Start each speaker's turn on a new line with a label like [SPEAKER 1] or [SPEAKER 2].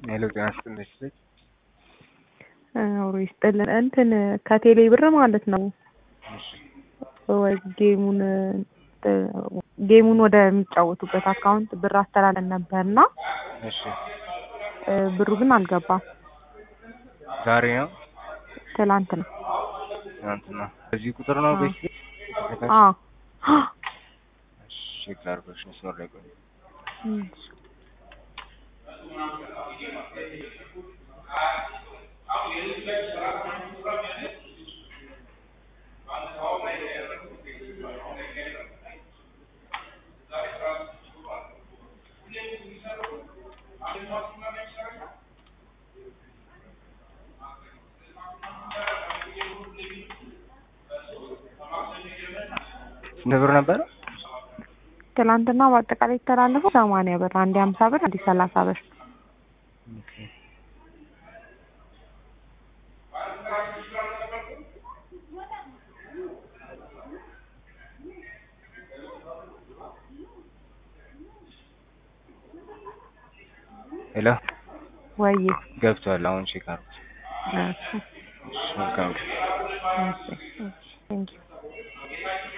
[SPEAKER 1] ሄሎ ጤና ይስጥልኝ ልጅ
[SPEAKER 2] አውሮ ይስጥልን። እንትን ከቴሌ ብር ማለት ነው ወይ ጌሙን ጌሙን ወደሚጫወቱበት አካውንት ብር አስተላለን ነበርና
[SPEAKER 1] እሺ
[SPEAKER 2] ብሩ ግን አልገባም።
[SPEAKER 1] ዛሬ ነው
[SPEAKER 2] ትላንት ነው።
[SPEAKER 1] ትናንትና በዚህ ቁጥር ነው ቤት
[SPEAKER 2] አዎ
[SPEAKER 1] ቼክ ላድርጎሽ መስመር ላይ ቆይ ስንት ብር ነበረ?
[SPEAKER 2] ትላንትና በአጠቃላይ የተላለፈው ሰማንያ ብር፣ አንዴ ሀምሳ ብር፣ አንዴ ሰላሳ ብር።
[SPEAKER 1] ሄሎ
[SPEAKER 2] ወይ
[SPEAKER 1] ገብቷል። አሁን ቼክ አድርጉት።
[SPEAKER 2] እሺ
[SPEAKER 1] እሺ መልካም
[SPEAKER 2] እሺ ቴንኪው